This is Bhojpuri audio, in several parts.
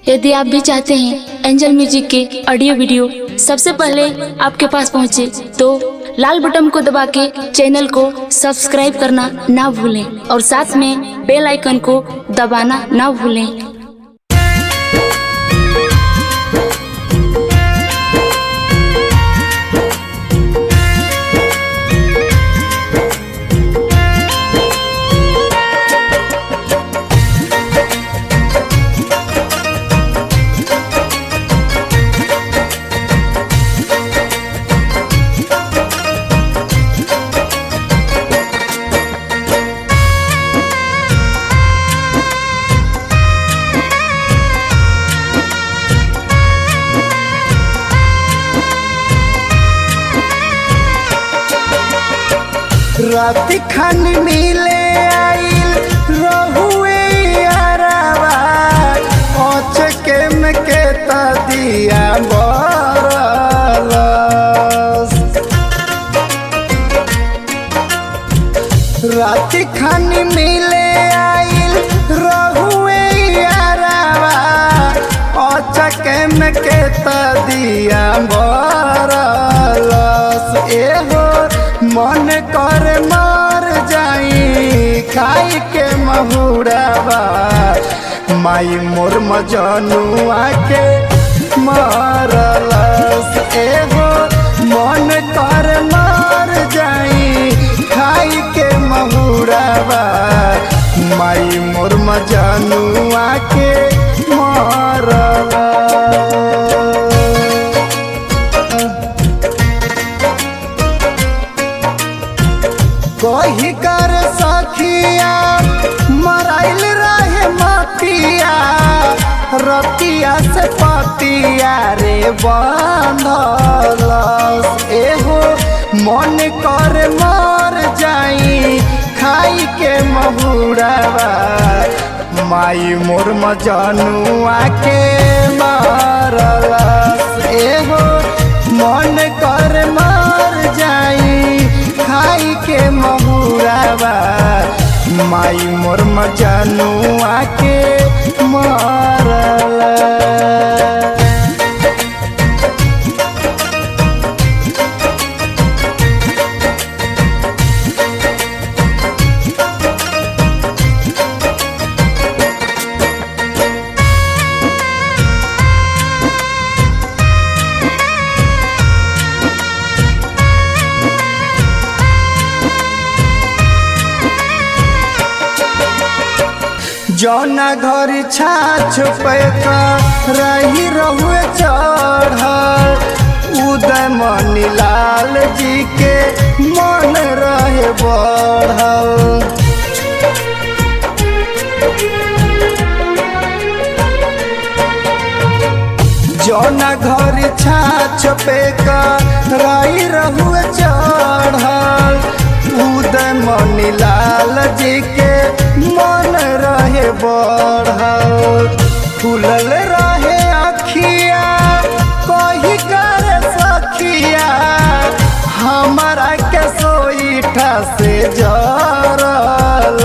यदि आप भी चाहते हैं एंजल म्यूजिक के ऑडियो वीडियो सबसे पहले आपके पास पहुंचे तो लाल बटन को दबा के चैनल को सब्सक्राइब करना ना भूलें और साथ में बेल आइकन को दबाना ना भूलें राति खान मिले आइल रहुए यारावा अचके में के दिया बरलस राति खान मिले आइल रहुए यारावा अचके में के दिया बरलस एहो मन कर मार जाई खाई के महुरावा माई मोर मजनुआ के मारलस एहो मन कर मार जाई खाई के महुरावा माई मोर मजनुआ के मारलस कही कर सखिया मराइल रहे मतिया रतिया से पतिया रे बंधलस एहो मन कर मर जाई खाई के महुरावा माई मोर मजनुआ के मारलस एहो मन कर मर जाई खाई के महुरावा माई मोर मजनुआ के मारला जौना घर छाछ पे का रही रहुए चढ़ल उदय मनी लाल जी के मन रहे बढ़ल जौना घर छाछ पे का रही रहुए चढ़ल उदय मनी लाल जी के मन रहे बढ़ल फूलल रहे अखिया कही कर सखिया हमारा के सोईठा से जरल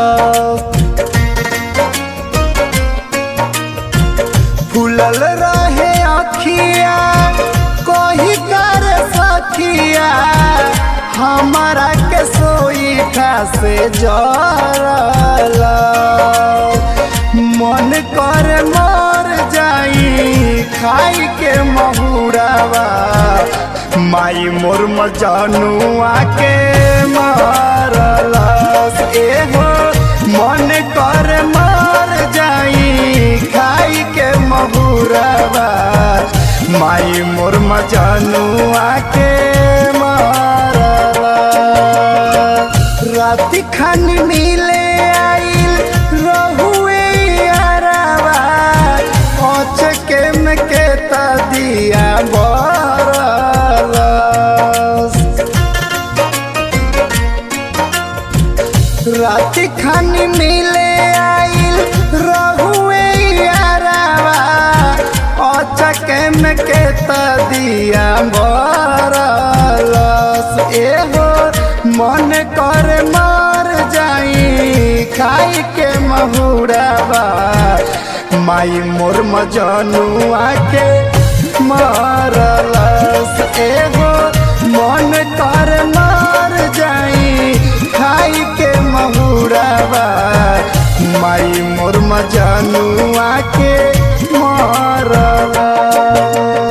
फूलल रहे अखिया कही कर सखिया हमारा के सोईठा से जरल मन कर मर जाई खाई के महुरावा माई मोर मजनुआ के मारलस एहो मन कर मर जाई खाई के महुरावा माई मोर मजनुआ के मारला राति खान मिले आइल रहुए यारावा अचके में के दिया बरलस राति खान मिले आइल रहुए यारावा अचके में के दिया बरलस एहो मन कर मार जाई खाई के महुरावा माई मोर मजनुआ के मारलस एगो मन कर मार जाई खाई के महुरावा माई मोर मजनुआ के मारलस